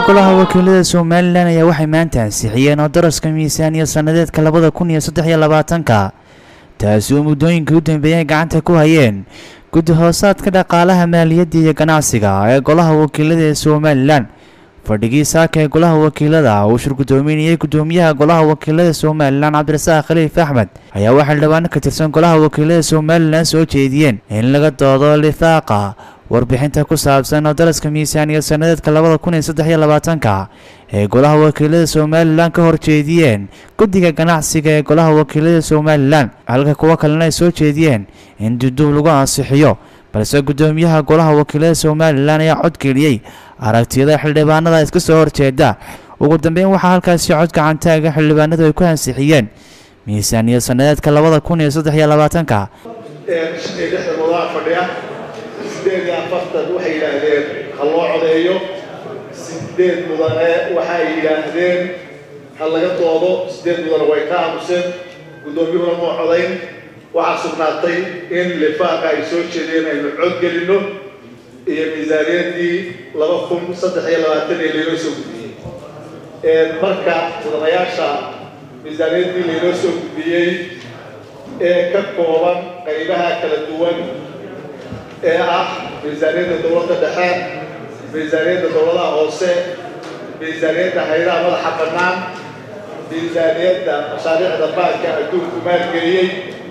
golaha wakiilada somalilan ayaa waxay maanta ansixiyeen oo daraska miisaaniya sannadeedka labada kun iyo saddex iyo labaatanka taasi oo muddooyinkii u dambeeyay gacanta ku hayeen guddi hoosaadka dhaqaalaha maaliyadda iyo ganacsiga ee golaha wakiilada ee somalilan fadhigii saaka ee golaha wakiilada uu shir guddoominayay guddoomiyaha golaha wakiilada somalilan cabdirasaaq khaliif axmed ayaa waxaa xildhibaano ka tirsan golaha wakiilada somalilan soo jeediyeen in laga doodo lifaaqa warbixinta ku saabsan oo daraska miisaaniya sannadeedka labada kun iyo saddex iyo labaatanka ee golaha wakiilada somalilan ka horjeediyeen guddiga ganacsiga ee golaha wakiilada somalilan halka kuwo kalena ay soo jeediyeen in duduub lagu ansixiyo balse guddoomiyaha golaha wakiilada somalilan ayaa codgeliyey aragtiyada xildhibaanada iska soo horjeeda ugu dambeyn waxaa halkaasi cod gacantaaga xildhibaanadu ay ku ansixiyeen miisaaniya sannadeedka labada kun iyo saddex iyo labaatanka sideed iyo afartan waxay yidhaahdeen ha loo codeeyo sideed mudane waxay yidhaahdeen ha laga doodo sideed mudane way ka aamuseen guddoomiyuhuna moo codayn waxaa sugnaatay in lifaaqa ay soo jeedeen aynu cod gelinno iyo miisaaniyaddii laba kun saddex iyo labaatan ee laynoo soo gudbiyey marka mudanayaasha miisaaniyaddii laynoo soo gudbiyey ee ka kooban qaybaha kala duwan ee ah miisaaniyadda dowladda dhexe miisaaniyadda dowladaha hoose miisaaniyadda haydaha madaxa bannaan miisaaniyadda mashaariicda baanka adduunku maalgeliyey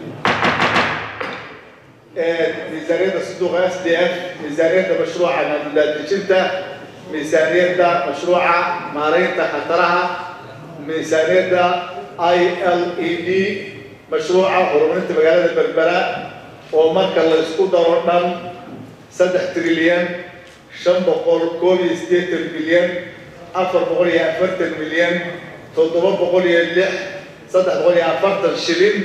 miisaaniyadda sanduuqa s d f miisaaniyadda mashruuca maamulaadejinta miisaaniyadda mashruuca maaraynta khataraha miisaaniyadda i l e d mashruuca horumarinta magaalada berbera oo marka la isku daro dhan saddex trilyan shan boqol koob iyo siddeetan milyan afar boqol iyo afartan milyan toddoba boqol iyo lix saddex boqol iyo afartan shilin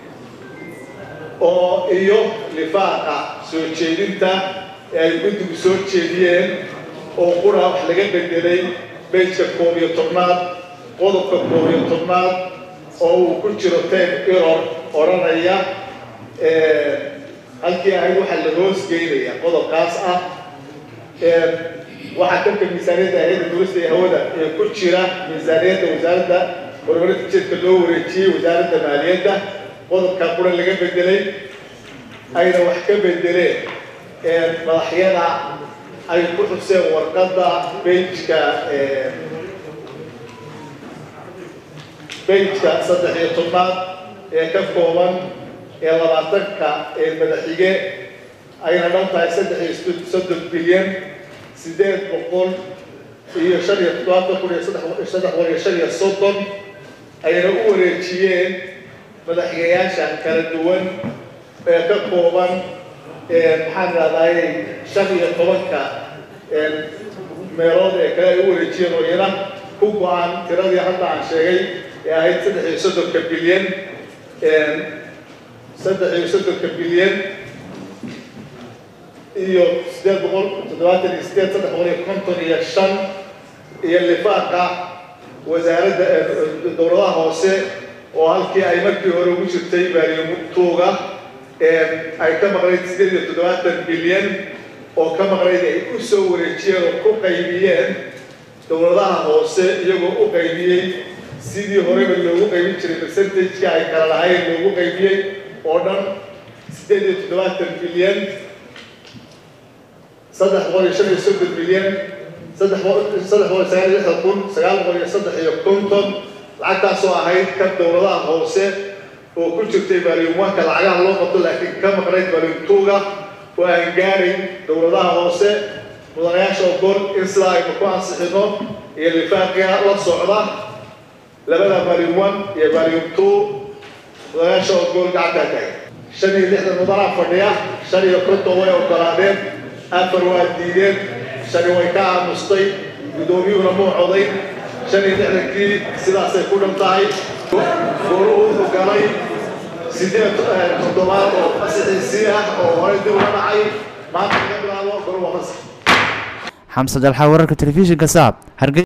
oo iyo lifaaqa soo jeedinta ee ay guddigu soo jeediyeen oo qura wax laga bedelay bejka koob iyo tobnaad qodobka koob iyo tobnaad oo uu ku jiro ten iror odhanaya halkii ahayd waxaa la hoos geynaya qodobkaas ah waxaa dalka miisaaniyadda hay-adda duulista ee hawada ee ku jira miisaaniyadda wasaaradda horumarinta jeedka loo wareejiyey wasaaradda maaliyadda qodobkaa qura laga bedelay ayna wax ka bedeleen madaxyada ay ku xuseen warqadda bejka bejka saddex iyo tobnaad ee ka kooban ee labaatanka ee madaxige ayna dhan tahay saddex iyo soddon bilyan sideed boqol iyo shan iyo toddobaatan kun iyo saddex boqol iyo shan iyo soddon ayna u wareejiyeen madaxigayaasha kala duwan ee ka kooban maxaan idhahdaayey shan iyo tobanka meelood ee kale ay u wareejiyeen oo iyana ku go-aan tiradii hadda aan sheegay ee ahayd saddex iyo soddonka bilyan saddex iyo soddonka bilyan iyo sideed boqol toddobaatan iyo sideed saddex boqol iyo konton iyo shan iyo lifaaqa wasaaradda dowladaha hoose oo halkii ay markii hore ugu jirtay baariyomtuuga ay ka maqnayd sideed iyo toddobaatan bilyan oo ka maqnayd ay u soo wareejiyeen oo ku qaybiyeen dowladaha hoose iyagoo u qaybiyey sidii horeba loogu qaybin jiray percentageka ay kala lahayn loogu qaybiyey oo dhan sideed iyo toddobaatan bilyan saddex boqol iyo shan iyo soddon bilyan saddex saddex boqol iyo sagaal iyo lixdan kun sagaal boqol iyo saddex iyo konton lacagtaasoo ahayd ka dowladaha hoose oo ku jirtay baaliumwanka lacagaha loo qabto laakiin ka maqnayd baaliumtuuga oo aan gaarin dowladaha hoose mudanayaasha ogol in sidaa aynu ku ansixino iyo lifaaqiga la socda labada baalium one iyo baalium two mudanayaasha ogol gacantaa tahay shan iyo lixdan mudanaa fadhiya shan iyo konton way ogolaadeen afar waa diideen shani way ka aamustay guddoomiyuhuna muu coday shan iyo lixdankii sidaasay ku dhan tahay gooluhu wuxuu galay sideed toddobaad oo fasixiisii ah oo horey dib uga dhacay maanta laga bilaabo golu waa fasax xamse dalxa wararka telefishinka saab